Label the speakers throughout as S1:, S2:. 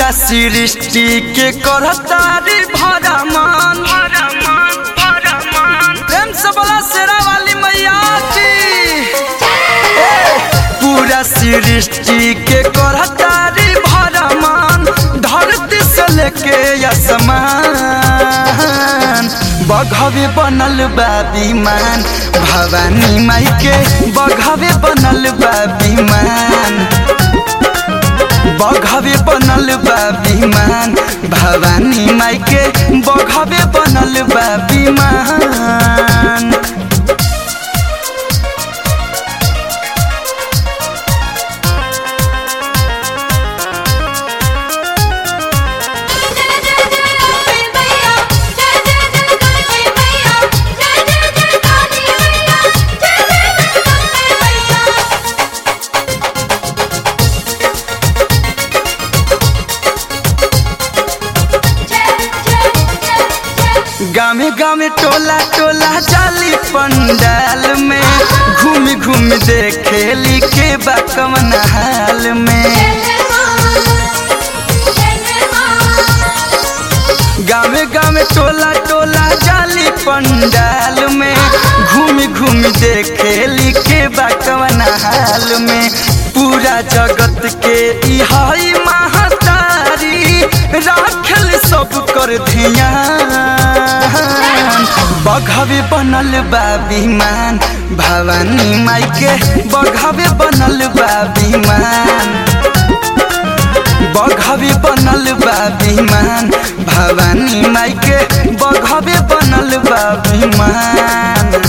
S1: पूरा सृष्टि के करतारी भरमान प्रेम से बोला शेरा वाली मैया की ए, पूरा सृष्टि के करतारी भरमान धरती से लेके आसमान बघवे बनल बा विमान भवानी माई के बघवे बनल बा विमान बघवे बनल बा विमान भवानी माई के बघवे बनल बा विमान
S2: जय जय जय अम्बे मैया जय जय जय गणपति मैया जय जय जय काली मैया जय जय जय अम्बे मैया जय जय जय जय
S1: गामे गामे टोला टोला जाली पंडाल में घूम घूम देखेली के बा कवन हाल में
S2: जय जय मां जय जय मां
S1: गामे गामे टोला टोला जाली पंडाल में घूम घूम देखेली के बा कवन हाल में पूरा जगत के इहाई महतारी राखल सब कर ध्यान बघवे बनल बा विमान भवानी माई के बघवे बनल बा विमान बघवे बनल बा विमान भवानी माई के बघवे बनल बा विमान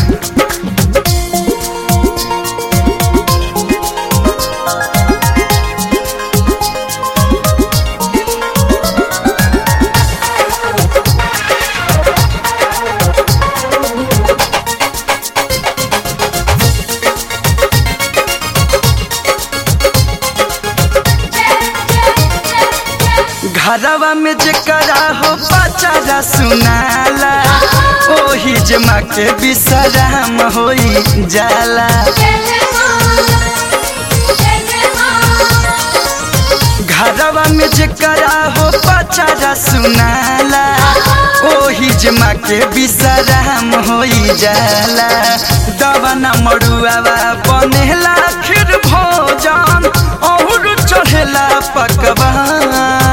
S2: जय जय जय
S1: घरवा में जेकरा हो बचारा सुनाला ओही जमा के विश्राम होई जाला
S2: जय जय मां जय जय मां
S1: घरवा में जेकरा हो बचारा सुनाला ओही जमा के विश्राम होई जाला दवना मड़ुआवा बनेला खीर भोजन और चढ़ेला पकवान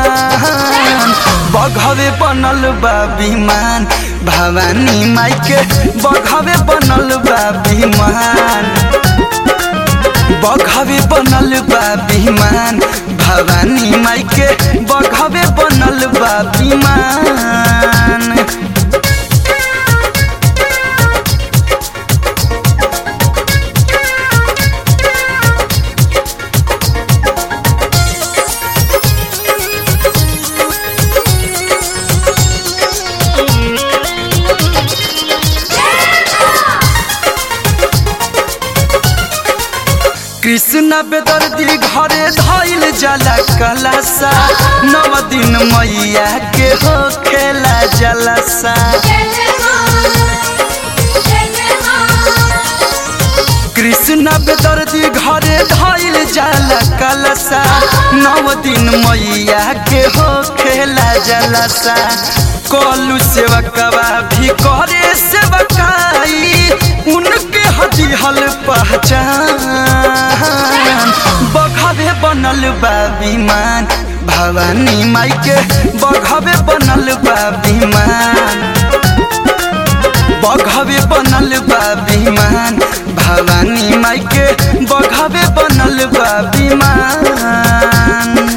S1: बघवे बनल बा विमान भवानी माई के बघवे बनल बा विमान बघवे बनल बा विमान भवानी माई के बघवे बनल बा विमान कृष्ण बेदर्दी घरे धैल जला कलसा नव दिन मैया के हो खेला जलसा
S2: जय जय मां जय जय मां
S1: कृष्ण बेदर्दी घरे धैल जला कलसा नव दिन मैया के हो खेला जलसा कलू सेवकवा भी करे सेवकाई उनके हदिहल पहचान बघवे बनल बा विमान भवानी माई के बघवे बनल बा विमान बघवे बनल बा विमान भवानी माई के बघवे बनल बा विमान